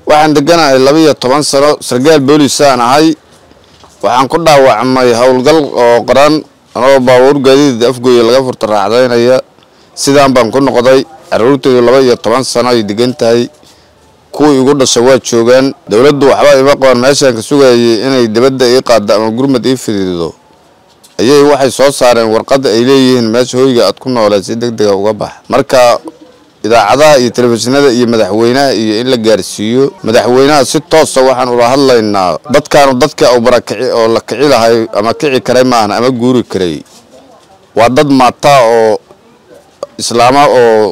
waxaan deganahay laba iyo toban sano sargaal boolisaan ahay waxaan ku dhaawacmay howlgal oo qaran anoo baabuur gaadiid afgooya laga furta raacdaynaya sidaan baan ku noqday caruurteydu laba iyo toban sano ay degan tahay kuwii igu dhasha waa joogaan dowladdu waxba ima qaban meeshaan ka sugayay inay dibadda ii qaaddo ama gurmad ii fidiido ayay waxay soo saareen warqadda ay leeyihiin meesha hoyga aad ku nooleed si deg dega uga bax marka idaacadaha iyo telefishinada iyo madaxweynaha iyo in la gaarsiiyo madaxweynaha si toosa waxaan ula hadlaynaa dadkaanu dadka u barakici oo la kici lahay ama kici karay maahan ama guuri karay waa dad maataa oo islaama oo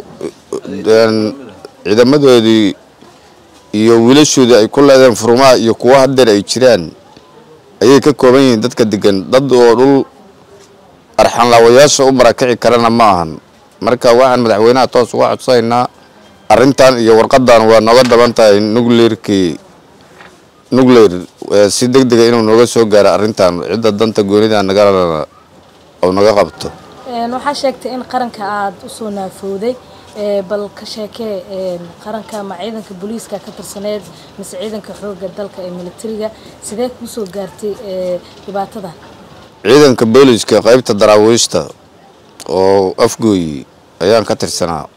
ciidamadoodii iyo wiilashoodii ay ku leedeen furumaha iyo kuwo hadeer ay jiraan ayay ka kooban yihiin dadka degan dad oo dhul arxanlaawayaasha u barakici karana ma ahan marka waxaan madaxweynaha toos uga codsanaynaa arrintan iyo warqadan waa nooga daban tahay nucleerkii nucleer si deg dega inuu nooga soo gaaro arrintan cidda danta goonida nagalana oo naga qabto waxaa sheegtay in qaranka aada usoo naafooday bal ka sheekee qaranka ma ciidanka booliiska ka tirsaneed mise ciidanka xooga dalka ee militariga sidee kuusoo gaartay dhibaatada ciidanka booliiska qaybta daraawiishta oo afgooyi ayaan ka tirsanaa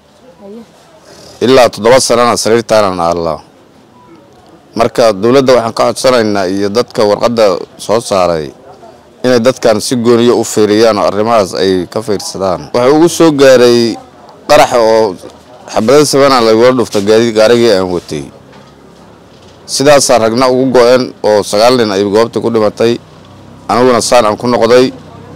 ilaa toddoba sanana sariirtaanan aallaa marka dowladda waxaan ka codsanaynaa iyo dadka warqadda soo saaray inay dadkan si gooniyo u fiiriyaan oo arrimahaas ay ka fiirsadaan waxaa ugu soo gaaray qaraxa oo xabada sabana lagula dhufta gaarigii aan watay sidaasaa ragna ugu go-een oo sagaal nin ay goobta ku dhimatay aniguna saan aan ku noqday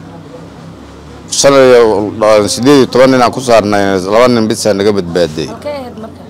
shan iyo sideed iyo toban nin aan ku saarnay laba nin bisaa naga badbaaday halkee ahayd marka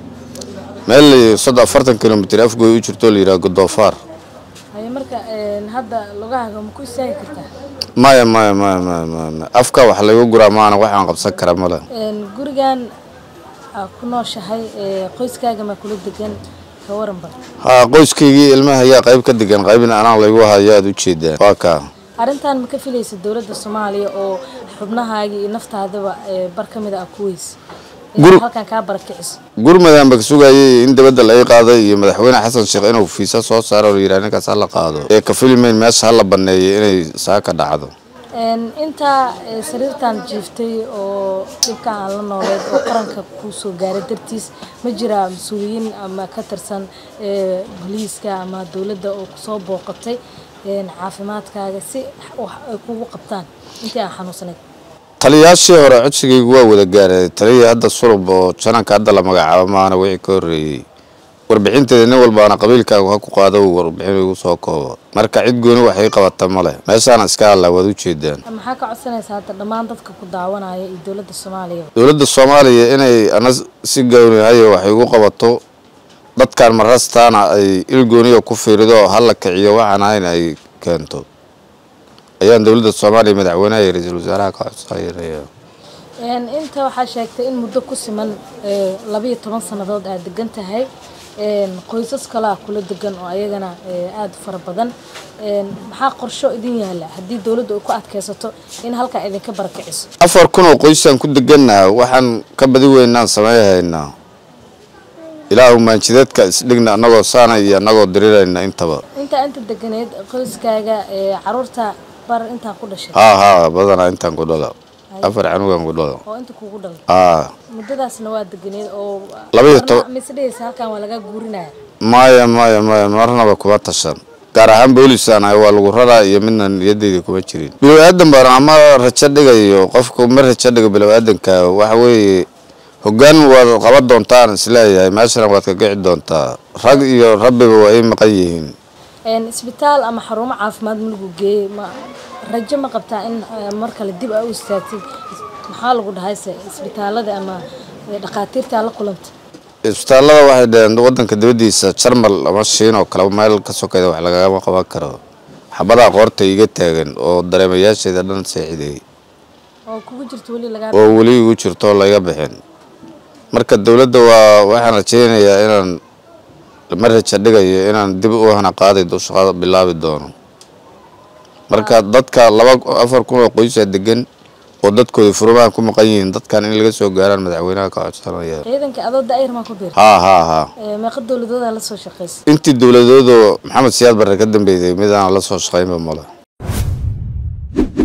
meel soddon afartan kilomitr afgooy u jirto la yidhaha godoofaar haye marka hadda lugahaaga ma ku istaagi kartaa maya maya maya maya maya afka wax laygu guraa maana waxaan qabsan kara male gurigan aa ku nooshahay qoyskaaga maa kula degan ka waran bal haa qoyskaygii ilmaha ayaa qayb ka degan qaybna anaa laygu hayo aad u jeedaan waa kaa arrintan ma ka filaysa dowladda soomaaliya oo xubnahaagii iyo naftaadaba bar ka mid a ku weyse Gur- halkan kaa barakiciso gurmadaan ba ka sugayay in dibadda laga qaaday iyo madaxweyne xasan sheekh inuu fiisa soo saaro oo yidhaha ninkaas ha la qaado ee ka filimeyn meesha ha la baneeyay inay saaka dhacdo intaa sariirtan jiiftay oo dhibka aan la nooleed oo qaranka kuu soo gaaray dartiis ma jiraa mas-uuliyiin ama ka tirsan booliiska ama dowladda oo kusoo booqatay caafimaadkaaga si wax ay kugu qabtaan intii aan xanuunsanayd taliyaashii hore codsigaygu waa wada gaaray taliyii hadda sulub oo jananka hadda la magacaabo maana wixii ka horreeyey warbixinteeda nin walbaana qabiilkaagu ha ku qaado warbixin igu soo koobo marka cid gooni waxay qabata male meeshaana iska hadlaa waad u jeedaan maxaa ka codsanaysaa hadda dhammaan dadka ku daawanaya iyo dowladda soomaaliya dowladda soomaaliya inay ana si goonihayo wax igu qabato dadkan marastaana ay il gooniya ku fiirido oo hala kiciyo waxaan ahayn ay keento ayaan dowladda soomaaliya madaxweynaha iyo ra-iisul wasaaraha ka codsanaya inta waxaa sheegtay in muddo ku siman labayo toban sannadood aad degan tahay qoysas kalea kula degan oo ayagana aada u fara badan maxaa qorsho idin yaala haddii dowladdu ay ku adkaysato in halkaa idinka barakiciso afar kun oo qoysaan ku degannaha waxaan ka badi weynaan sameeyahaynaa ilaahu maanjideedka isdhigna annagoo saana iyo annagoo dirirayna intaba intaa inta deganeed qoyskaaga caruurta bar intaa ku dhashay haa haa badanaa intaan ku dhala afar canugan ku dhala oo inta kugu dhalay haa muddadaasna waa deganeed oo Laba iyo toban- misdhehaysa halkan waa laga guurinaya maya maya maya marnaba kuma tashan gaar ahaan boolisaan ahay waa lagu raraa iyo midna niyadeyda kuma jirin bilow aadan baan ama rajo dhigayo qofku ma rajo dhigo bilow aadanka waxa weeye hoggaan waad qaban doontaan isleeyahay meeshana waad ka kici doontaa rag iyo rabbiba waa ay maqan yihiin isbitaal ama xarumo caafimaad ma lagu geeyey ma rajo ma qabtaa in eh, mar kale dib aa u istaagtid maxaa lagu dhahayse isbitaalada ama eh, dhakhaatiirta la kulanta isbitaallada waxay dhaheen wadanka dibadiisa jarmal ama shiin oo kale meel ka sokayda wax lagagama qaban karo xabadaa qoorta iga taagan oo dareemayaasheeda dhan seexideey oo kugu jirto weli lagaa oo weli igu jirto oo laga bixin marka dowladda waa waxaan rajaynayaa inaan ma raja dhigayo inaan dib u hana qaadi do- shaqada bilaabi doono marka dadka laba afar kun oo qoysaa degan oo dadkooda furmaan ku maqan yihiin dadkan in laga soo gaaraan madaxweynaha ka codsanaya ciidanka adoo daayar maa ku biir haa haa haa meeqa dowladooda la soo shaqaysay intii dowladoodoo maxamed siyaad barre ka dambeysay midaan la soo shaqaynba male